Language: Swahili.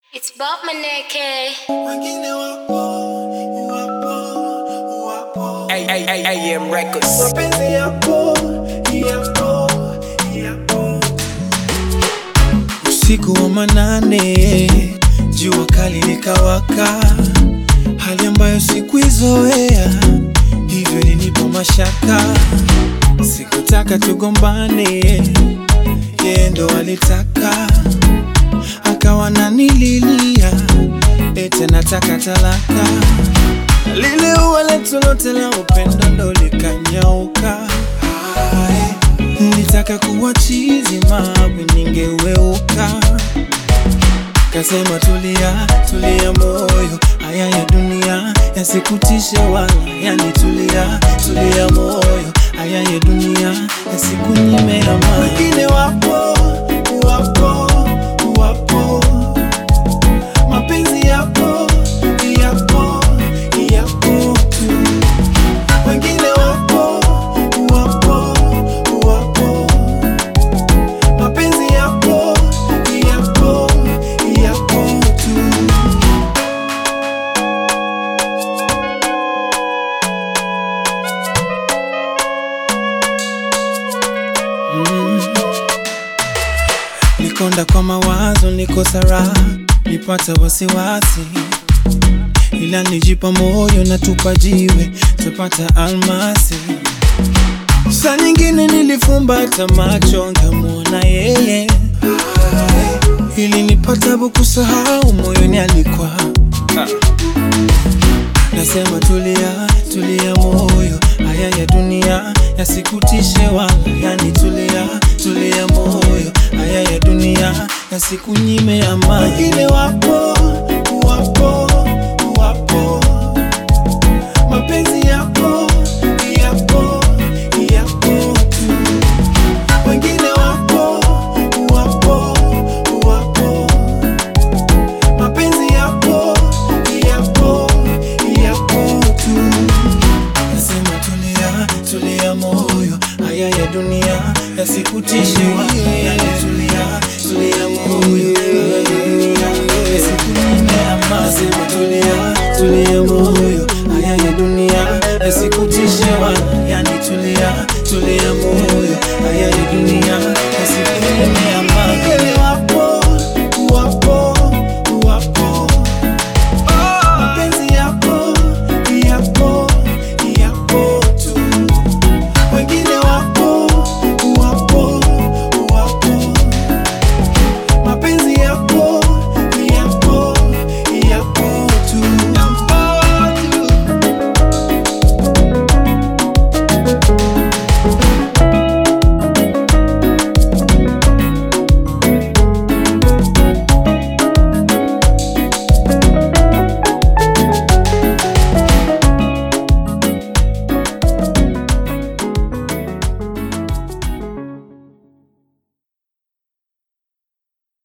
It's Bob Maneke. Wengine wapo, wapo, wapo. AM Records. Mapenzi yapo, yapo, yapo. Usiku wa manane, jua kali likawaka, hali ambayo sikuizoea, hivyo ilinipa mashaka. Sikutaka tugombane, yeye ndo alitaka, akawa nanililia, ete nataka talaka lile ua letu lote la upendo ndo likanyauka. Ai, Nilitaka kuwa chizi mawe ningeweuka, kasema tulia, tulia moyo, haya ya dunia yasikutishe wala yanitulia, tulia moyo, haya ya dunia yasikunyime amani. Wengine wapo, wapo, wapo mapenzi yapo yapo yapo tu wengine wapo wapo wapo mapenzi yapo yapo yapo tu nikonda kwa mawazo niko sara nipata wasiwasi ila nijipa moyo na tupa jiwe tapata almasi saa nyingine nilifumbata macho nkamwona yeye ili nipata kusahau moyoni alikuwa nasema tulia tulia moyo haya ya dunia yasikutishe wala yani tulia tulia moyo haya ya dunia yasikunyime amani wengine wapo wapo wapo mapenzi yapo yapo yapo tu wengine wapo wapo wapo mapenzi yapo yapo yapo tu nasema tulia tulia moyo haya ya dunia yasikutishe wala yani tulia tulia moyo haya ya dunia yasikunyime amani nasema tulia tulia